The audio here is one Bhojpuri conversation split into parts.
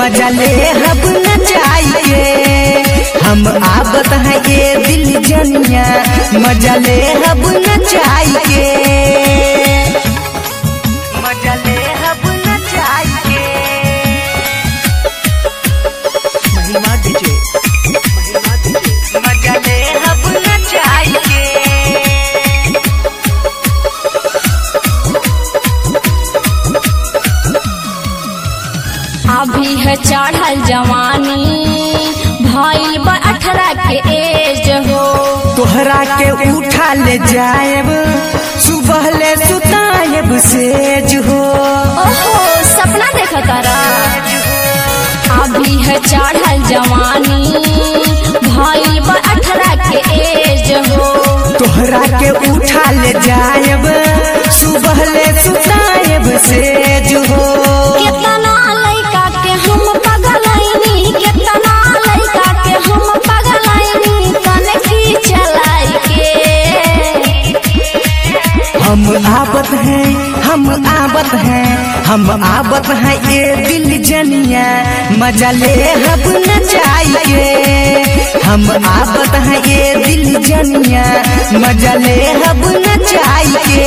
मजा ले हब नचाई के हम आबत है ये दिल जनिया मजा ले हब नचाई के मजा ले हब नचाई के महिमा डीजे महिमा डीजे मजा ले हब नचाई के अभी है चढ़ल जवानी भइल बा अठारह के एज हो तोहरा के उठा ले जाएब सुबह ले सुताएब सेज हो ओहो सपना देख तारा अभी है चढ़ल जवानी भइल बा अठारह के एज हो तोहरा के उठा ले जाएब सुबह ले सुताएब सेज हो कितना लइका के हम पगलैनी कितना लइका के हम पगलैनी तने की चलाई के हम आबत हैं हम आबत हैं हम आबत हैं ये दिल जनिया मजा ले हब नचाई के हम आबत हैं ये दिल जनिया मजा ले हब नचाई के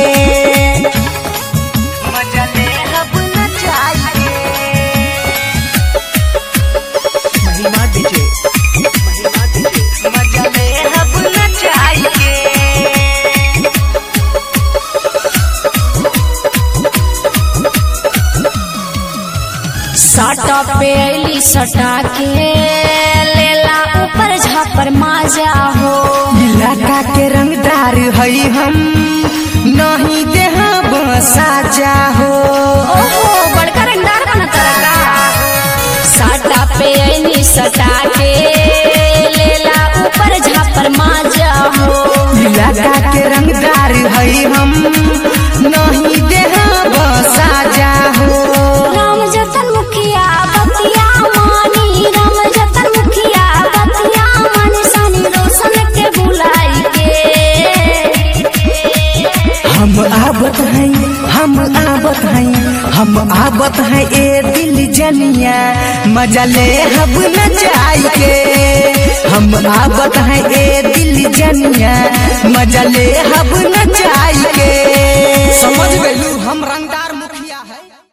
मजा ले हब नचाई के महिमा डीजे महिमा डीजे मजा ले हब नचाई के सटा पे अली सटा के लेला ऊपर झापर माजा हो इलाका के रंगदार हई हम नहीं देहा साजा हो ओहो बड़का रंगदार बना तरका सटा पे अली सटा के लेला ऊपर झापर माजा हो इलाका के रंगदार हई हम नहीं देहा साजा हो राम जतन मुखिया बतिया मानी राम जतन मुखिया बतिया मानी सनी रोशन के बुलाई के हम आबत हैं हम आबत हैं हम आबत हैं ए दिल जनिया मजा ले हब नचाई के हम आबत हैं ए दिल जनिया मजा ले हब नचाई